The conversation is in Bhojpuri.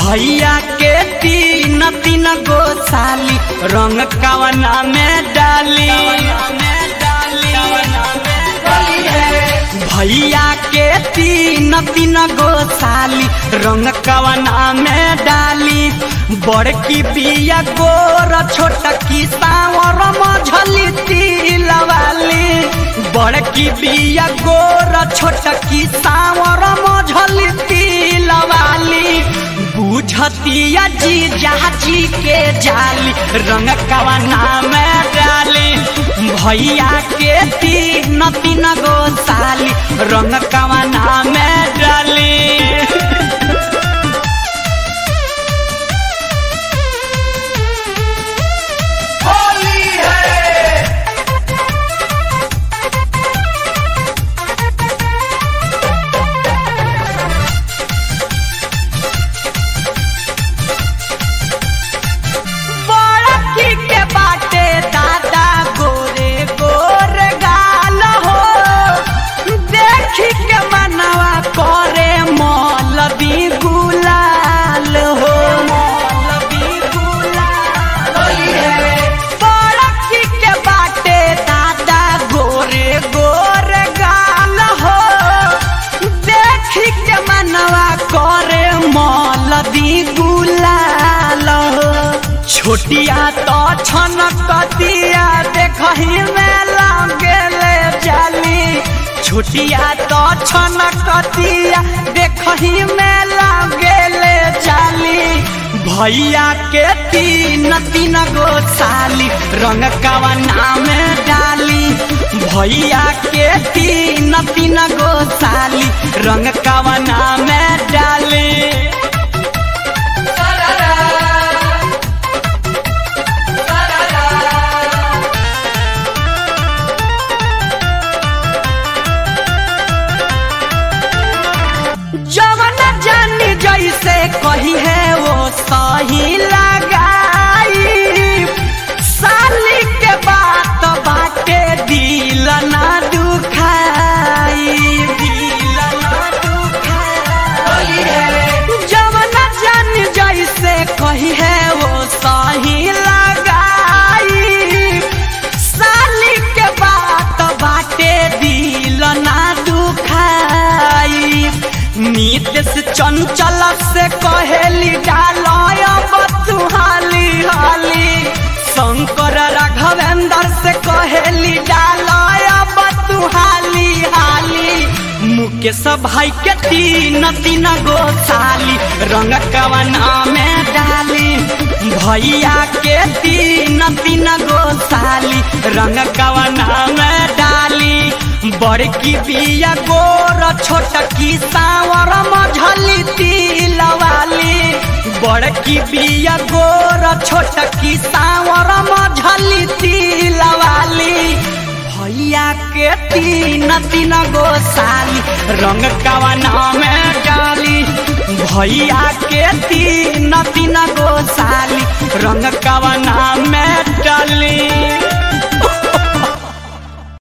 भैया के तीन तीन गो साली रंग कवना में डाली भैया के तीन तीन गो साली रंग कवना में डाली बड़की बिया गोर छोटकी सावर मझली तिलवाली बड़की बिया गोर छोटकी सावर मझली तिलवाली बुझतिया जी जाची के जाली रंग कवना में डाली भैया के तीन तीन गो साली रंग कवना में डाली होली है बड़की के बाटे दादा गोरे गोर गाल हो देखी के मनवा करे मौलवी गुलाल हो मौलवी गुलाल होली है बड़की के बाटे दादा गोरे गोर गाल हो देखी के मनवा करे मौलवी गुलाल हो छोटिया तो छनकतिया देखही में लगेले जाली छोटिया तो छनकतिया देखही में लगेले जाली भैया के तीन तीन गो साली रंग कवना में डाली भैया के तीन तीन गो साली रंग कवना में डाली सररा सररा जवन जानी जैसे कही है वो सही लगाई साली के बात बाटे दिल ना दुखाई दिल ना दुखाई होली है जवन जान जैसे कही है वो सही लगाई साली के बात बाटे दिल ना दुखाई नीत से चंचल से कहेली डालय तू हाली हाली शंकर राघवेंद्र से कहेली डालय तू हाली हाली मुकेश भाई के तीन तीन गो साली रंग कवना में डाली भैया के तीन तीन गो साली रंग कवना में डाली बड़की बिया गोर छोटकी सावर मझली तिलवाली बड़की बिया गोर छोटकी सावर मझली तिलवाली भैया के तीन तीन गो साली रंग कवना में डाली भैया के तीन तीन गो साली रंग कवना में डाली